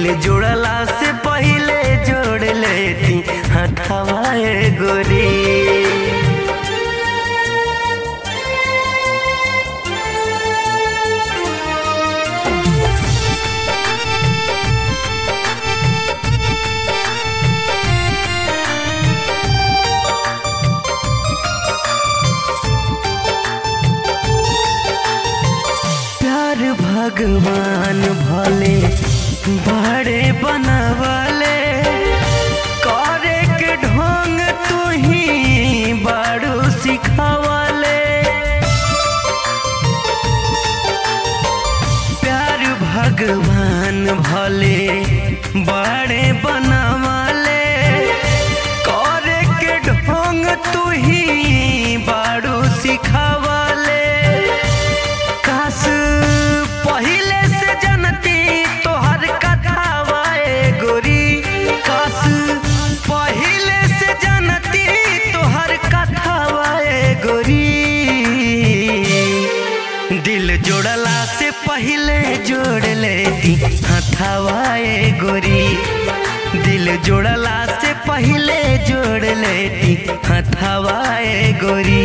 दिल जोड़ला से पहिले जोड़ लेती हथवाए गोरी प्यार भगवान भले बड़े बनवले करे के ढोंग तू ही बारू सिखवले प्यार भगवान भले बड़े बनवले करे के ढोंग तू ही बारू सिखवले काश पहिले से जनती तोहर कथावाए गोरी काश पहिले से जनती तोहर कथावाए गोरी दिल जोड़ला से पहिले जोड़ लेती हथावाए गोरी दिल जोड़ला से पहिले जोड़ लेती हथावाए गोरी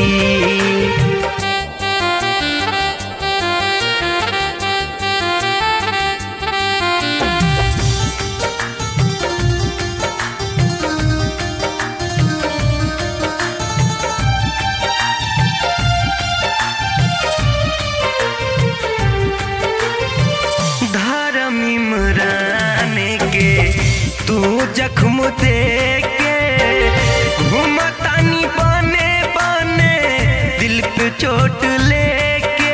धर्म इमरान के तू जख्म दे के घूमतानी बने बने दिल पे चोट लेके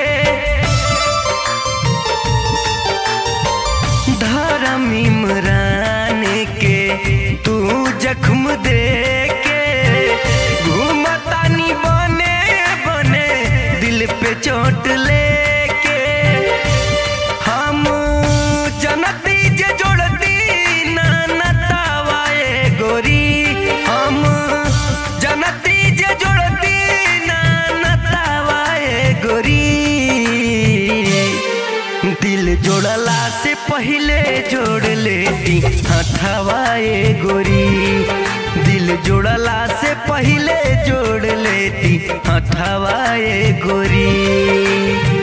धर्म इमरान के तू जख्म दे के घूमतानी बने बने दिल पे चोट लेके हम जनती जे जोड़ती ना नतावाए गोरी हम जनती जे जोड़ती ना नतावाए गोरी दिल जोड़ला से पहिले जोड़ लेती हथवाए गोरी दिल जोड़ला से पहिले जोड़ लेती हथवाए गोरी